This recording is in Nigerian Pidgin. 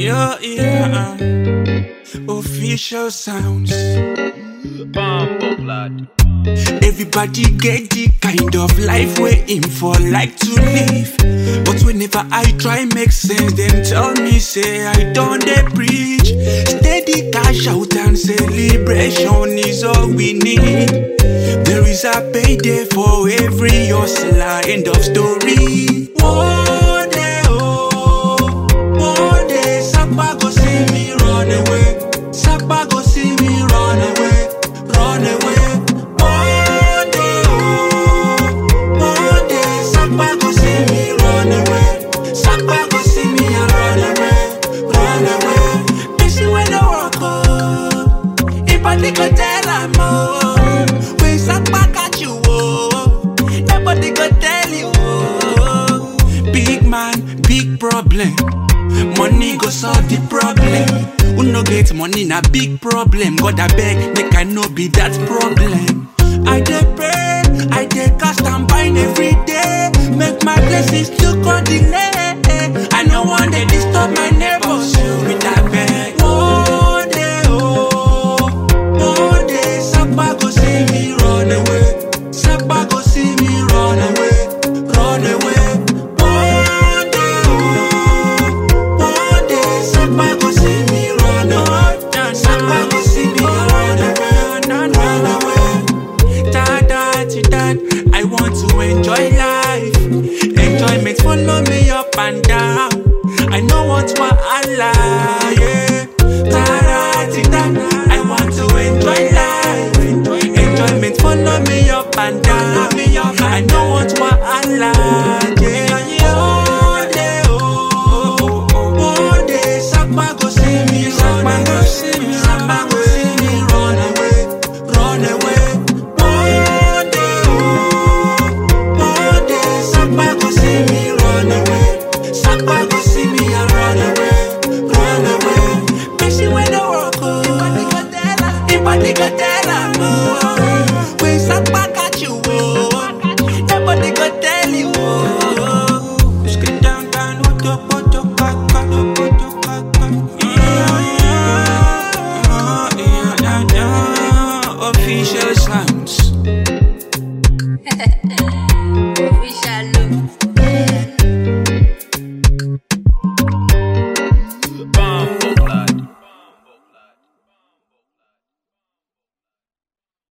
Yeah, yeah. Official sounds. Bumbo blood. Everybody get the kind of life we in for like to live. But whenever I try make sense, them tell me say I don't they preach. Steady cash out and celebration is all we need. There is a payday for every hustler. End of story. One day, oh, one day, Sapa go see me run away. Sapa go see me run away, run away. One day, oh, one day, Sapa go see me run away. Sapa go see me and run away, run away. Busy when I walk oh, if I think I tell I'm oh, when Sapa catch you oh, nobody go tell you oh. Big man, big problem. Money go solve the problem. Who no get money na big problem. God I beg, make I no be that problem. I dey pray, I dey cast and bind every day. Make my blessings look on the net. I no want to disturb my neighbors so with that beg. One day, oh, one day, Sapa go see me run away. Sapa go see me run away, run away. One day, oh, one day, Sapa go see me run away. Sapa go see me run away, run away. Da da ti da. I want to enjoy life. Enjoyment follow me up and down. I know what wahala, yeah. Da da ti da. I want to enjoy life. Enjoyment follow me up and down. I know what wahala,